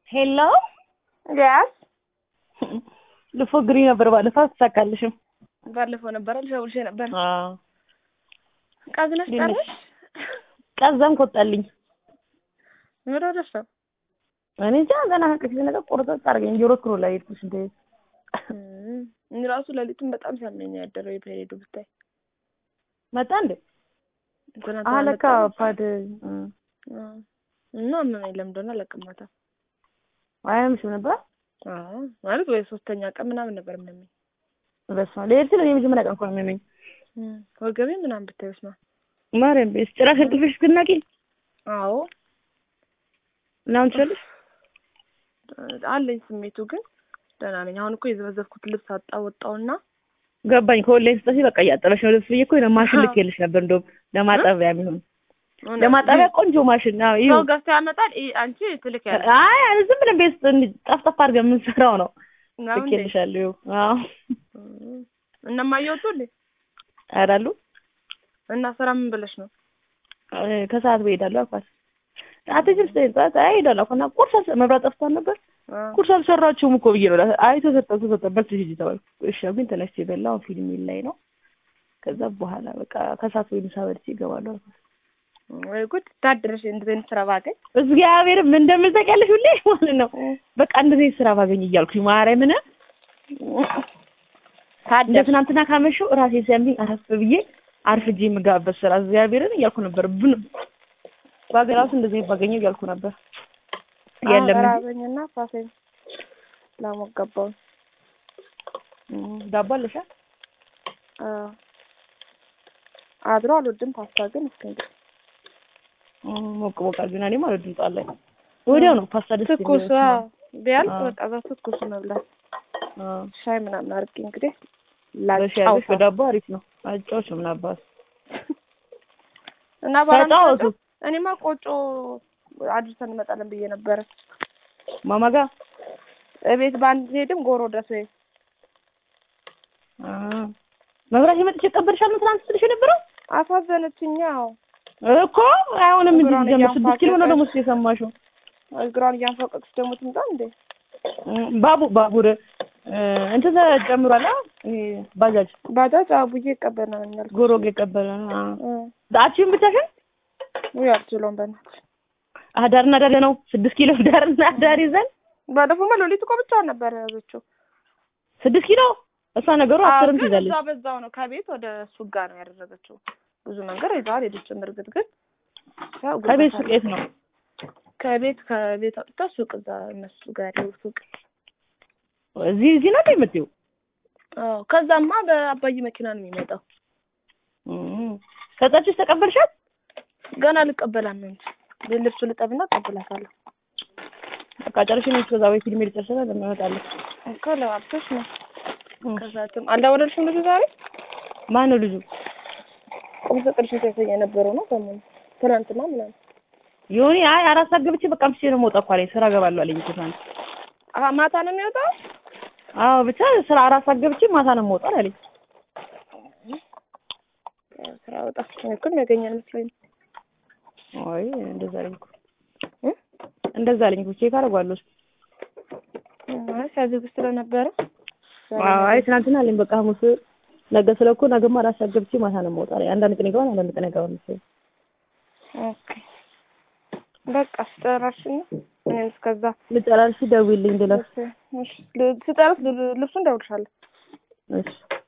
ሄሎ ያስ ልፎግሪ ነበር ባለፈው አትሳካልሽም። ባለፈው ነበረ ልሸውልሽ ነበር። አዎ ቃዝነሽ ጣለሽ ቀዘም ኮጣልኝ። ምን ወደሽ ነው? እኔ እንጃ ገና ከዚህ ነገር ቆርጠጥ አድርገኝ ጆሮ ክሮ ላይ ሄድኩሽ እንደ እኔ ራሱ ሌሊቱን በጣም ሲያመኝ ያደረው የፔሬዱ ብታይ መጣ እንዴ ትናንት አለካ ፓድ እና ምን የለም እንደሆነ አላውቅም። አያምሽም ነበር አዎ ማለት ወይ ሶስተኛ ቀን ምናምን ነበር የሚያመኝ። በስመ አብ ለሄድ ስለ የመጀመሪያ ቀን እኮ ነው የሚያመኝ። ወገቤ ምናምን ብታይስ ነው ማርያም ቤስ ጭራሽ እንቅልፍሽ እስክትነቂ አዎ እና አሁን ትችላለሽ አለኝ ስሜቱ ግን ደህና ነኝ። አሁን እኮ የዘበዘብኩት ልብስ አጣወጣውና ገባኝ። ከወላይን ስጠሽ በቃ እያጠበሽ ነው ልብስ ብዬሽ እኮ ነው ማሽን ልኬልሽ ነበር እንደውም ለማጠቢያ የሚሆን ለማጠቢያ ቆንጆ ማሽን ነው። ሰው ገዝቶ ያመጣል። ይ- አንቺ ትልክ ያለ አይ አይ ዝም ብለን ቤት ውስጥ ጠፍጠፍ አድርገን የምንሰራው ነው። ልኬልሻለሁ። አዎ እነማየ ወጡልኝ አራሉ እና ስራ ምን ብለሽ ነው? ከሰዓት በሄዳለሁ አልኳት። አትጅም ስትሄድ ጠዋት አይ እሄዳለሁ አልኳት እና ቁርስ አልሰ- መብራት ጠፍቷል ነበር ቁርስ አልሰራችሁም እኮ ብዬ ነው እላት። አይ ተሰጠ ተሰጠ በልተሽ ሂጂ ተባልኩ። እሺ ግን ተነስቼ በላሁ። ፊልም ላይ ነው። ከዛ በኋላ በቃ ከሰዓት ወይ ምሳ በልቼ እገባለሁ አልኳት። ወይ ጉድ ታድረሽ እንደዚህ አይነት ስራ ባገኝ እግዚአብሔር ምን እንደምል ታውቂያለሽ? ሁሌ ማለት ነው በቃ እንደዚህ አይነት ስራ ባገኝ እያልኩኝ ማርያምን እንደ ታደርሽ ትናንትና ካመሸው ራሴ ሲያምኝ አረፍ ብዬ አርፍጄ የምገባበት ስራ እግዚአብሔርን እያልኩ ነበር። ብን ባገኝ ራሱ እንደዚህ ባገኘው እያልኩ ነበር። የለም እንጂ ራበኝና ፋሴን ላሞገባው እም፣ ዳቦ አለሻ? አድሮ አልወድም ፓስታ ግን እስኪ እንግዲህ እም፣ ሞቅ ሞቅ አድርጊና እኔም አልወድም ጣል ላይ ወዲያው ነው ፓስታ ደስ ትኩስ የሚለው። አዎ፣ ቢያልቅ አዎ። በቃ እዛ ትኩስ መብላት አዎ ሻይ ምናምን አድርጌ እንግዲህ በሻይ አድርገሽ ላጫውታ በዳቦ አሪፍ ነው። አጫዎች ምን አባት እና ባላ ተጫወቱ። እኔማ ቆጮ አድርሰን እንመጣለን ብዬ ነበረ። ማማ ጋር እቤት በአንድ ሄድም ጎሮ ድረስ ወይ አ መብራት የመጥቼ ቀበልሻል ነው ትናንት ስልሽ የነበረው አሳዘነችኝ። ያው እኮ አይሆንም እንጂ እግሯን ጀምር ስድስት ኪሎ ነው እያፋቀቀች። ደግሞ እስኪ የሰማሽው እግሯን እያንፈቀቅሽ ደግሞ ትምጣ እንዴ? እም፣ ባቡ ባቡር እ፣ እንትን ተጨምሯል። አ ይሄ ባጃጅ ባጃጅ አቡዬ ይቀበልናል። ጎሮጌ ቀበለ አቺን ብቻሽን ውይ አልችለውም በእናትሽ። ዳርና ዳር ነው ስድስት ኪሎ ዳርና ዳር ይዘን ባለፈው ሌሊት እኮ ብቻዋን ነበር የያዘችው። ስድስት ኪሎ እሷ ነገሩ አስርም ግን ትይዛለች። እዛ በዛው ነው ከቤት ወደ ሱቅ ጋር ነው ያደረገችው። ብዙ መንገድ ይዛል ሄደችም። እርግጥ ግን ያው ከቤት ጉልበት ሱቅ አለ። የት ነው? ከቤት ከቤት አውጥታ ሱቅ እዛ እነሱ ጋር ያለው ሱቅ። እዚህ እዚህ ነው የምትይው? አዎ ከዛማ በአባይ መኪና ነው የሚመጣው። እም፣ ከዛችሽ ተቀበልሻት? ገና ልቀበላት ነው እንጂ ልብሱ ልጠብና እቀበላታለሁ። በቃ ጨርሽ ነው ከዛ ወይ ፊልም ልጨርሰና ለማመጣለሁ። እኮ ለባብሰሽ ነው ከዛትም አልደወለልሽም ልጁ ዛሬ ማን ነው ልጁ? ቁም ስቅልሽን ሲያሳይ የነበረው ነው ከምን ትናንትና ምናምን ዮኒ አይ አራት ሰዓት ገብቼ በቃ አምስቼ ነው የምወጣው እኮ አለኝ። ስራ እገባለሁ አለኝ እኮ ትናንት። አ- ማታ ነው የሚወጣው አዎ ብቻ ስራ አራት ሰዓት ገብቼ ማታ ነው የምወጣው አለኝ። ያው ስራ ወጣ እኔ እኮ የሚያገኛል መስሎኝ ነው። አይ እንደዛ አለኝ እኮ እ? እንደዛ አለኝ እኮ ቼክ አደርገዋለሁ። አይ ሲያዝግ ስለነበረ አዎ አይ ትናንትና አለኝ በቃ ሐሙስ ነገ ስለኮ ነገማ አራት ሰዓት ገብቼ ማታ ነው የምወጣው አለኝ። አንዳንድ ቀን ይገባል፣ አንዳንድ ቀን አይገባም መሰለኝ። ኦኬ በቃ ስጨራሽና እኔም እስከዛ ልጨራርሽ ደውዪልኝ ልለፍ። እሺ፣ እሺ፣ ል- ስጨርስ ል- ልብሱን እደውልልሻለሁ። እሺ